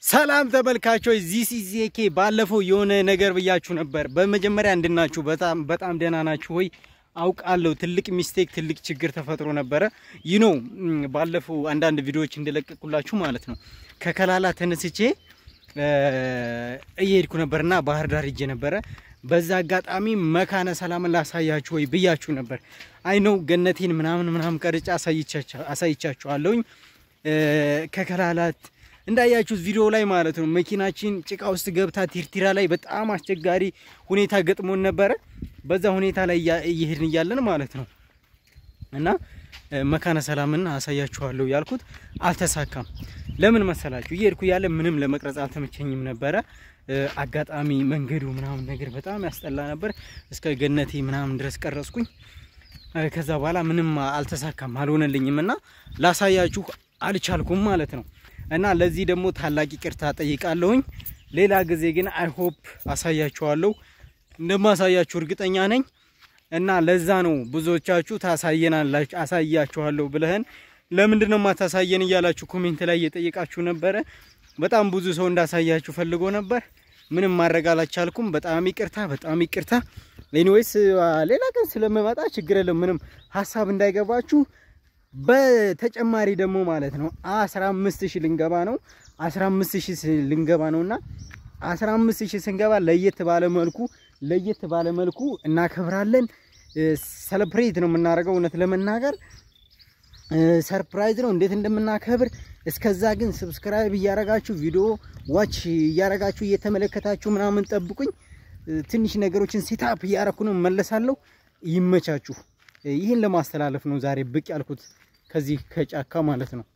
ሰላም ተመልካቾች ዚስ ኢዝ ዜኬ ባለፈው የሆነ ነገር ብያችሁ ነበር። በመጀመሪያ እንድናችሁ በጣም በጣም ደህና ናችሁ ወይ? አውቃለሁ ትልቅ ሚስቴክ ትልቅ ችግር ተፈጥሮ ነበረ። ይህ ነው ባለፈው አንዳንድ ቪዲዮዎች እንደለቀቁላችሁ ማለት ነው። ከከላላ ተነስቼ እየሄድኩ ነበርና ባህር ዳር ሄጄ ነበረ። በዛ አጋጣሚ መካነ ሰላምን ላሳያችሁ ወይ ብያችሁ ነበር። አይ ነው ገነቴን ምናምን ምናምን ቀርጬ አሳይቻችኋለሁኝ ከከላላት እንዳያችሁት ቪዲዮ ላይ ማለት ነው። መኪናችን ጭቃ ውስጥ ገብታ ቲርቲራ ላይ በጣም አስቸጋሪ ሁኔታ ገጥሞን ነበረ። በዛ ሁኔታ ላይ እየሄድን እያለን ማለት ነው እና መካነ ሰላምን አሳያችኋለሁ ያልኩት አልተሳካም። ለምን መሰላችሁ? እየሄድኩ እያለ ምንም ለመቅረጽ አልተመቸኝም ነበረ። አጋጣሚ መንገዱ ምናምን ነገር በጣም ያስጠላ ነበር። እስከ ገነቴ ምናምን ድረስ ቀረጽኩኝ። ከዛ በኋላ ምንም አልተሳካም፣ አልሆነልኝም እና ላሳያችሁ አልቻልኩም ማለት ነው። እና ለዚህ ደግሞ ታላቅ ይቅርታ ጠይቃለሁኝ። ሌላ ጊዜ ግን አይሆፕ አሳያችኋለሁ፣ እንደማሳያችሁ እርግጠኛ ነኝ። እና ለዛ ነው ብዙዎቻችሁ ታሳየናላችሁ አሳያችኋለሁ ብለህን ለምንድን ነው ማታሳየን እያላችሁ ኮሜንት ላይ እየጠየቃችሁ ነበረ። በጣም ብዙ ሰው እንዳሳያችሁ ፈልጎ ነበር። ምንም ማድረግ አላቻልኩም። በጣም ይቅርታ፣ በጣም ይቅርታ። ኤኒዌይስ ሌላ ቀን ስለምመጣ ችግር የለም። ምንም ሀሳብ እንዳይገባችሁ። በተጨማሪ ደግሞ ማለት ነው 15000 ልንገባ ነው 15000 ልንገባ ነውና 15000 ስንገባ ለየት ባለ መልኩ ለየት ባለ መልኩ እናከብራለን። ሰለብሬት ነው የምናደርገው። እውነት ለመናገር ሰርፕራይዝ ነው እንዴት እንደምናከብር። እስከዛ ግን ሰብስክራይብ እያረጋችሁ ቪዲዮ ዋች እያረጋችሁ እየተመለከታችሁ ምናምን ጠብቁኝ። ትንሽ ነገሮችን ሴታፕ እያረኩ ነው መለሳለሁ። ይመቻችሁ። ይህን ለማስተላለፍ ነው ዛሬ ብቅ ያልኩት ከዚህ ከጫካ ማለት ነው።